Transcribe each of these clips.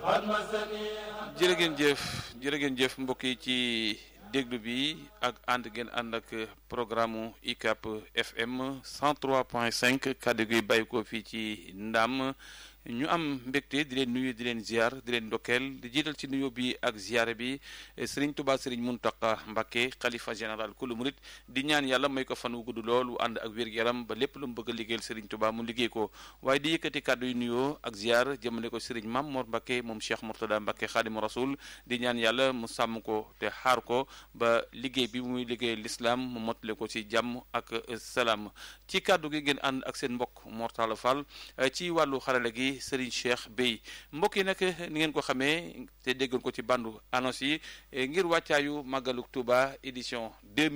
jërë ngeen jëf jërë ngeen jëf mbokk yi ci déglu bi ak ànd ngeen ànd ak programme UCAB FM 103.5 kàddu gi bàyyi ko fii ci Ndam ñu am mbégte di leen nuyu di leen ziar di leen ndokkeel di jiital ci nuyu bi ak ziar bi Serigne Touba Serigne Mountakha Mbacké xalifa général kulu murit di ñaan yàlla may ko fan wu gudd lool wu ànd ak wér-gu-yaram ba lépp lu mu bëgg a liggéeyal Serigne Touba mu liggéey ko waaye di yëkkati kàddu yu nuyoo ak ziar jëmale ko Serigne Mame Mor Mbacké moom Cheikh Mourtada Mbacké Khadimu Rasoul di ñaan yàlla mu sàmm ko te xaar ko ba liggéey bi muy liggéey l'islam mu mottale ko ci jàmm ak salaam ci kàddu gi ngeen ànd ak seen mbokk Mortala Fall ci wàllu xarala gi Serigne Cheikh Bey mbokk yi nag ni ngeen ko xamee te déggoon ko ci bandu annonce yi ngir wàccaayu màggalu Touba édition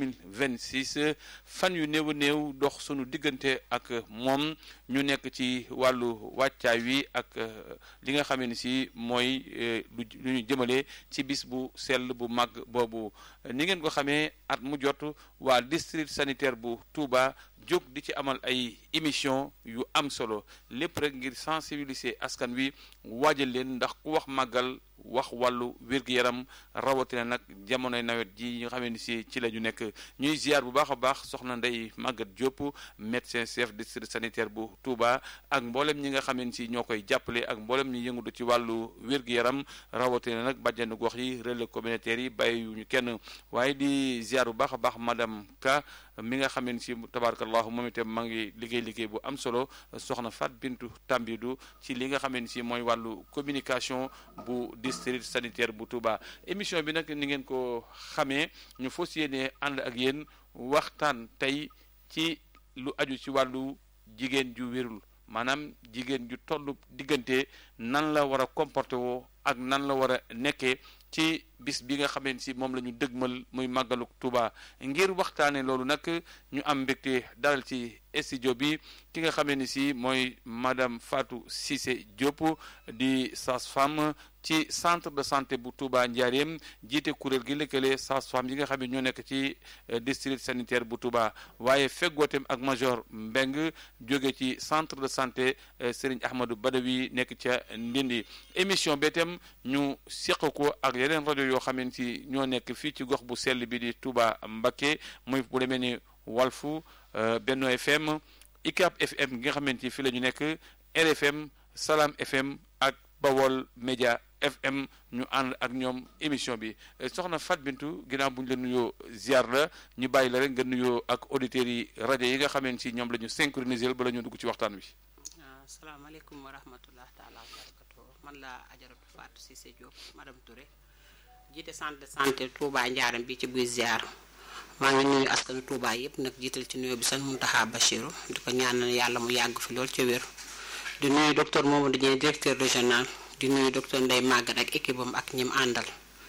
2026 fan yu néew a néew dox sunu diggante ak moom ñu nekk ci wàllu wàccaay wi ak li nga xamee ni si mooy lu ñu jëmale ci bis bu sell bu màgg boobu ni ngeen ko xamee at mu jot waa district sanitaire bu Touba jóg di ci amal ay émission yu am solo lépp rek ngir sensibiliser askan wi waajal leen ndax ku wax màggal wax wàllu wér-gu-yaram rawatina nag jamonoy nawet ji nga xamee ni si ci la ñu nekk ñuy ziar bu baax a baax soxna Ndey Maguette Diop médecin chef district sanitaire bu Touba ak mboolem ñi nga xamee ni si ñoo koy jàppale ak mboolem ñi yëngatu ci wàllu wér-gu-yaram rawatina nag bàjjenu gox yi relais communautaire yi bàyyiwuñu kenn waaye di ziar bu baax a baax madame Ka mi nga xamee ni si tabarakallahu moom itam maa ngi liggéey liggéey bu am solo soxna Fat Bintu Tambidou ci li nga xamee ni si mooy wàllu communication bu district sanitaire bu Touba émission bi nag ni ngeen ko xamee ñu fas yéene ànd ak yéen waxtaan tey ci lu aju ci wàllu jigéen ju wérul maanaam jigéen ju toll diggante nan la war a comporté woo ak nan la war a nekkee ci bis bi nga xamee ni si moom la ñu dëgmal muy màggalu Touba ngir waxtaane loolu nag ñu am mbégte dalal ci studio bi ki nga xamee ni si mooy madame Fatou Cissé Diop di sage-femme ci centre de santé bu Touba Ndiarème jiite kuréel gi lëkkale sage-femme yi nga xam ne ñoo nekk ci district sanitaire bu Touba waaye feggootem ak major Mbeng jóge ci centre de santé Serigne Ahmadou Badawi nekk ca Ndindi émission bi itam ñu seq ko ak yeneen rajo yoo xam ne si ñoo nekk fii ci gox bu sell bi di Touba Mbacké muy bu demee ni Walfu Benno FM ICAP FM gi nga xamante ni fii la ñu nekk RFM Salam FM ak Bawol Média FM ñu ànd ak ñoom émission bi soxna Fat Bintu ginnaaw bu ñu la nuyoo ziar la ñu bàyyi la rek nga nuyoo ak auditeurs yi rajo yi nga xamante si ñoom la ñu synchroniser bala ñu dugg ci waxtaan wi. asalaamaaleykum wa rahmatullah taala wa barakatu man la ajaratu Fatou Cissé Diop madame Touré jiite centre de santé Touba Ndiarème bi ci buy ziar maa ngi nuyu askanu Touba yëpp nag jiital ci nuyoo bi seen Muntaxa Bachiru di ko ñaanal yàlla mu yàgg fi lool ca wér di nuyu docteur Mamadou Dieng directeur régional di nuyu docteur Ndeye Maguette ak équipe am ak ñim àndal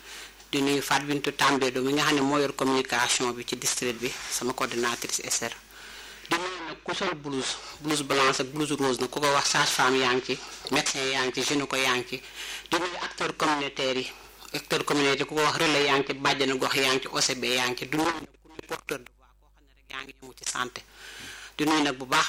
di nuyu Fat Bintou Tambédou mi nga xam ne moo yor communication bi ci district bi sama coordinatrice SR di nuyu nag ku sol blouse blouse blanche ak blouse rose nag ku ko wax sage-femme yaa ngi ci médecin yaa ngi ci gynéco yaa ngi ci di nuyu acteur communautaire yi acteur communautaire ku ko wax relais yaa ngi ci bàjjana gox yaa ngi ci OCB yaa ngi ci du nuyu nag ku nuy porteur de voix koo xam ne rek yaa ngi yëngu ci santé di nuyu nag bu baax